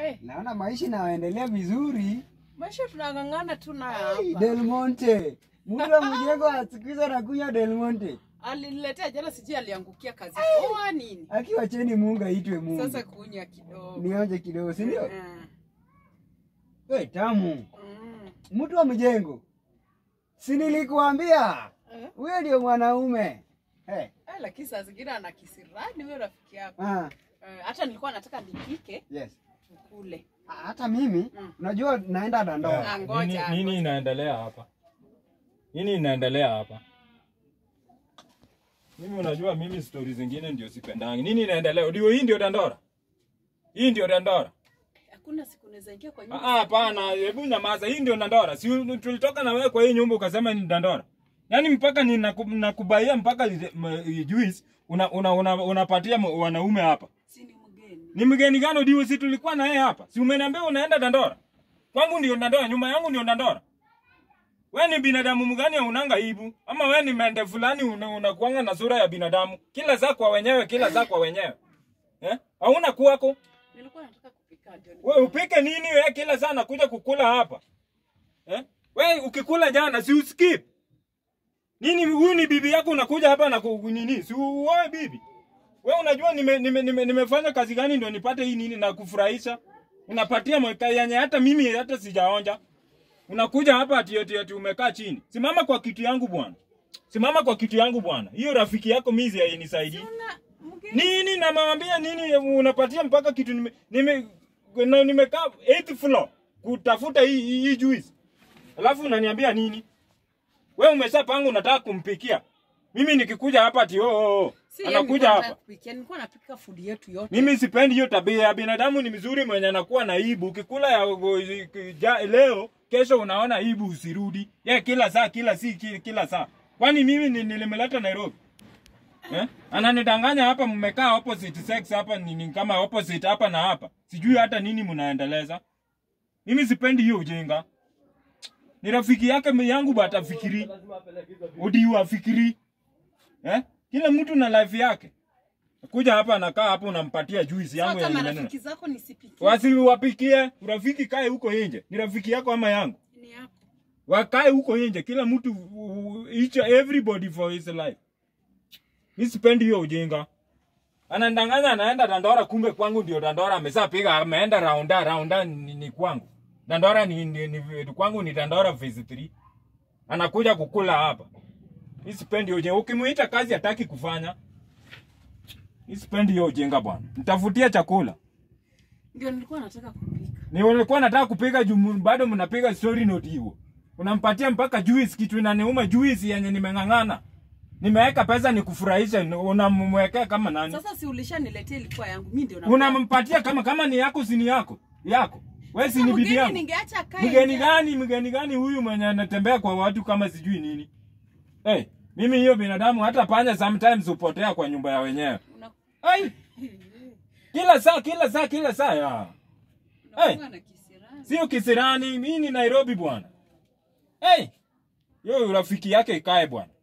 Eh, Naona maisha inaendelea vizuri. maisha tunang'ang'ana tu nayo Hey, hapa. Del Monte. Mtu wa mjengo siku hizi anakunywa Del Monte. Aliniletea jana, sijui aliangukia kazi poa nini. Akiwa cheni Mungu aitwe Mungu. Sasa kunywa kidogo. Nionje kidogo, si ndio? Mm, We tamu. mm. Mtu wa mjengo. Si nilikuambia. Eh, Huyo ndio mwanaume. Hey. eh, lakini saa zingine ana kisirani huyo rafiki yako. Ah, Eh, Hata nilikuwa nataka nipike yes. tukule. Ah, Hata mimi Mm. unajua naenda Dandora. Ah, Nini, ngoja. nini ngoja. inaendelea hapa? Nini inaendelea hapa? Mimi unajua mimi stori zingine ndio sipendangi. Nini inaendelea? Ndio hii ndio Dandora. Hii ndio Dandora. Hakuna siku naweza ingia kwa Ah, nyumba. ah, hapana, hebu nyamaza. Hii ndio Dandora. Si tulitoka na wewe kwa hii nyumba ukasema ni Dandora. Yaani mpaka ninaku- nakubaia mpaka li- m- juice una una, una, unapatia m- wanaume hapa. Si ni mgeni. Ni mgeni gani ndio si tulikuwa na yeye hapa? Si umeniambia unaenda Dandora? Kwangu ndio Dandora, nyuma yangu ndio Dandora. Wewe ni binadamu mgani unanga aibu? Ama wewe ni mende fulani una- unakuanga na sura ya binadamu? Kila saa kwa wenyewe, kila saa kwa wenyewe. Eh? Hauna kuwako? Nilikuwa nataka kupika ndio. ni- Wewe upike nini wewe kila saa nakuja kukula hapa? Eh? Wewe ukikula jana si uskip. Nini huyu ni bibi yako unakuja hapa na ku- nini? Si uoe bibi. Wewe unajua nime, nime, nime, nimefanya kazi gani ndio nipate hii nini na kufurahisha? Unapatia mweka yenye hata mimi hata sijaonja. Unakuja hapa ati ati, ati umekaa chini. Simama kwa kitu yangu bwana. Simama kwa kitu yangu bwana. Hiyo rafiki yako mizi hainisaidii. Una mgeni. Nini namwambia nini unapatia mpaka kitu nime nime na nimekaa 8th floor kutafuta hii hii, hii juice. Alafu unaniambia nini? Wewe umeshapanga unataka kumpikia. Mimi nikikuja hapa ati oh, oh, oh. Si yeye Anakuja nilikuwa nataka hapa. kupikia. Nilikuwa napika food yetu yote. Mimi sipendi hiyo tabia ya binadamu ni mzuri mwenye anakuwa na aibu. Ukikula ya ja, leo kesho unaona aibu usirudi. Ye kila saa kila si kila, kila saa. Kwani mimi ni- nilimleta Nairobi? Eh? Ananidanganya hapa mmekaa opposite sex hapa ni, ni kama opposite hapa na hapa. Sijui hata nini mnaendeleza. Mimi sipendi hiyo ujinga. Ni rafiki yake mi- yangu bata fikiri. Udi afikiri. Eh? Kila mtu na life yake. Kuja hapa anakaa hapo unampatia juice yangu Sasa ya marafiki nimenunua. zako nisipikie. Wasiwapikie, urafiki kae huko nje. Ni rafiki yako ama yangu? Ni yako. Wakae huko nje, kila mtu uh, each everybody for his life. Mimi sipendi hiyo ujinga. Anandanganya anaenda Dandora, kumbe kwangu ndio Dandora ameshapiga, ameenda raunda raunda ni, ni kwangu. Dandora ni, ni, ni, kwangu ni Dandora phase 3. Anakuja kukula hapa. Mimi sipendi hiyo ujinga. Ukimuita kazi hataki kufanya. Mimi sipendi hiyo ujinga bwana. Mtafutie chakula. Ndio nilikuwa nataka kupika. Ni ulikuwa nataka kupiga jumu, bado mnapiga story note hiyo. Unampatia mpaka juice kitu inaniuma juice yenye nimeng'ang'ana. Nimeweka pesa nikufurahisha, unamwekea kama nani? Sasa si ulishaniletea ilikuwa yangu. Mimi ndio Unampatia kama kama ni yako si ni yako. Yako. Wewe si ni bibi Mgeni yangu. ningeacha kae. Mgeni nje. gani, mgeni gani huyu mwenye anatembea kwa watu kama sijui nini? Eh, hey, mimi hiyo binadamu hata panya sometimes hupotea kwa nyumba ya wenyewe. Una- Ai, kila saa, kila saa, kila saa ya. unakuwa na kisirani. Sio kisirani, mimi ni Nairobi bwana. Hey! Yo rafiki yake ikae bwana.